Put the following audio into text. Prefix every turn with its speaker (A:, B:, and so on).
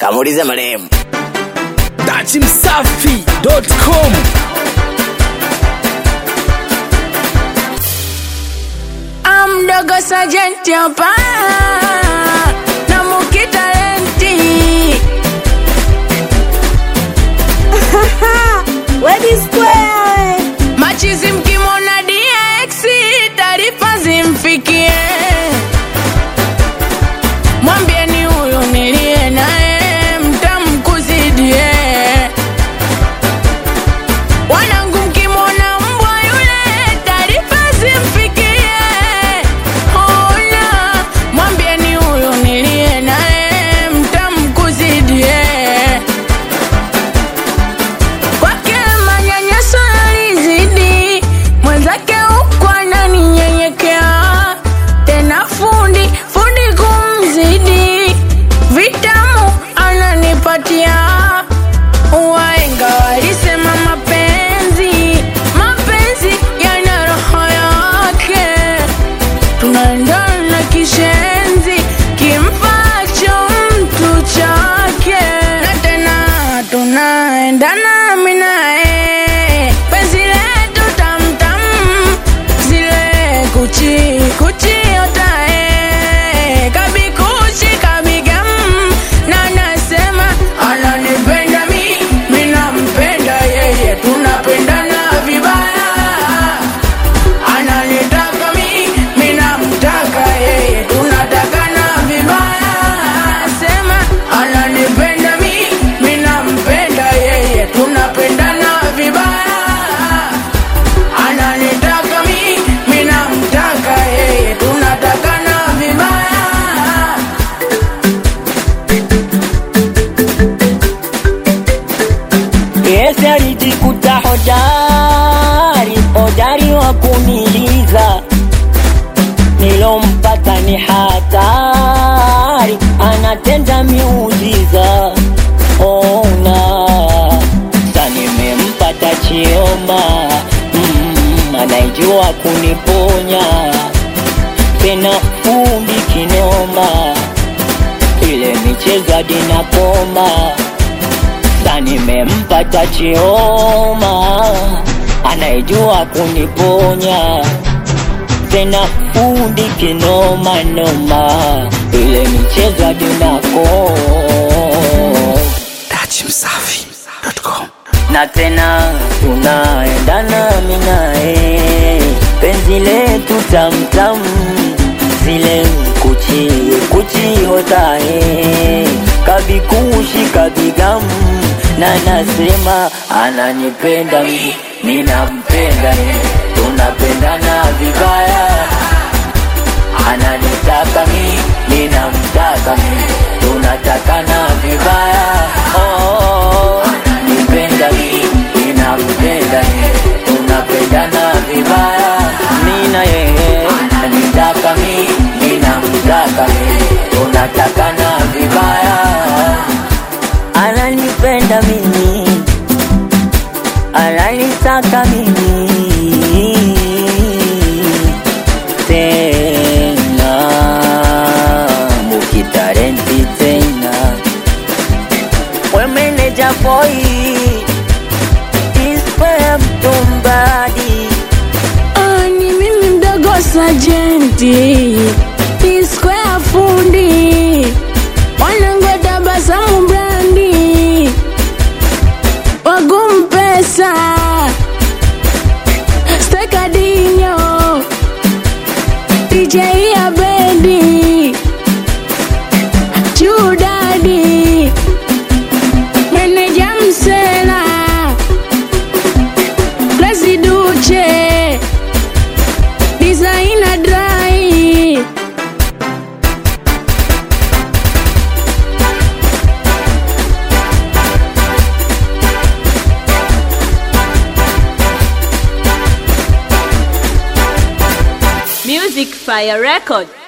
A: kamuulize marehemu.
B: dachimsafi.com
C: amdogo sajenti hapa na mukitalenti
D: Wedi Square.
C: machizi mkimwona dx taarifa zimfikie mwambieni huyu niliye naye mtamkuzidie wanangu mkimwona mbwa yule taarifa zimfikie ona mwambieni huyu niliye naye mtamkuzidie kwake manyanyaso yalizidi, mwenzake huku ananinyenyekea, tena fundi fundi kumzidi, vitamu ananipatia. Waenga walisema mapenzi mapenzi yana roho yake, tunaendana kishenzi kimpacho mtu chake, na tena tunaendana mimi naye, penzi letu tamtam, zile kuchi kuchi otae kabikuchi kabigam, na nasema ananipenda mi, mi nampenda yeye, tunapendana vibaya ananitaka mi, mi namtaka yeye, tunatakana vibaya. Sema ananipenda mi, mi nampenda yeye, tunapendana vibaya. Ananitaka mi, mi namtaka yeye, tunatakana vibaya.
E: Yesu alijikuta hodari, hodari wa kuniliza, nilompata ni hatari, anatenda miujiza. Ona sa nimempata Chioma, mm, anaijua kuniponya, tena fundi kinoma, ile michezo hadi nakoma sasa nimempata Chioma anayejua kuniponya tena fundi kinoma noma, ile michezo hadi nako
B: dachimsafi.com
E: na tena tunaendana mimi naye, penzi letu tamtam, zile kuchi kuchi hotae kabikushi kabigam, na nasema ananipenda mimi, mimi nampenda yeye, tunapendana vibaya ananitaka mi, mi namtaka mi, tunatakana vibaya. Oh, ananipenda mi, mi nampenda yeye, tunapendana vibaya. Mi na yeye ananitaka mi, mi namtaka yeye, tunatakana vibaya. Ananipenda mimi, ananitaka mimi tena mukitarenti tena we meneja boy ispe mtumbadi
C: Ah, ni mimi mdogo sajenti iskwea fundi wanangwe tabasamu brandi wagumpesa stekadinyo DJ ya bendi chudadi meneja msela Klasi Duche Designer Dry
D: Music Fire Record.